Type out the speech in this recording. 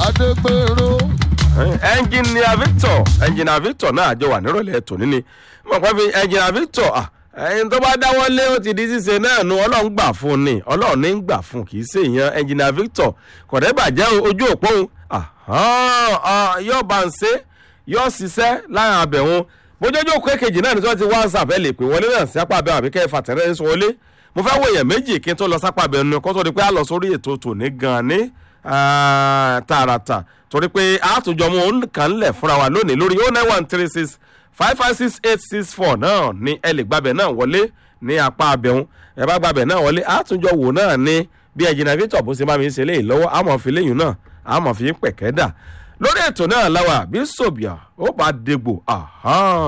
adégbèrò ẹnjìnìà victor ẹnjìnìà victor náà àjọ wà nírọ̀lẹ́ tòní ni mo kàn fi ẹnjìnìà victor ah, ẹyin tó bá dáwọ́ lé ó ti di ṣíṣe náà nu ọlọ́run gbà fún un ni ọlọ́run ní gbà fún un kì í ṣe èèyàn ẹnjìnìà victor kọ̀dẹ́ bàjẹ́ o, ojú òpó òun ahán, ah, yóò bá ń ṣe yóò ṣiṣẹ́ láàrin abẹ̀hún bójójú òkú èkejì náà ni tí wọ́n ti whatsapp ẹ lè pè wọlé náà sí apá abẹ́hùn àbí kẹ́ ẹ fàtẹ́rẹ́ sọ wọlé mo fẹ́ wo èèyàn méjì kí n tó lọ sápá abẹ́hùn ni kó tó di pé a lọ sórí ètò tòní gan-an ní ah, tààràtà torí pé àtúnjọ mú òun kàn lẹ̀ fúnra wa lónìí lórí oh nine one three six five five six eight six four náà ni ẹ lè gbàbẹ̀ náà wọlé ní apá abẹ́hùn ẹ bá gbàbẹ̀ náà wọlé àtúnjọ wò náà ní bí ẹ̀jìnà victor bó ṣe bá mi ṣe léyìí lọ́wọ́ àmọ̀ fi léyìn náà àmọ̀ fi pẹ̀kẹ́ dà lórí ètò náà láwà bí sòbíà ó bá dégbò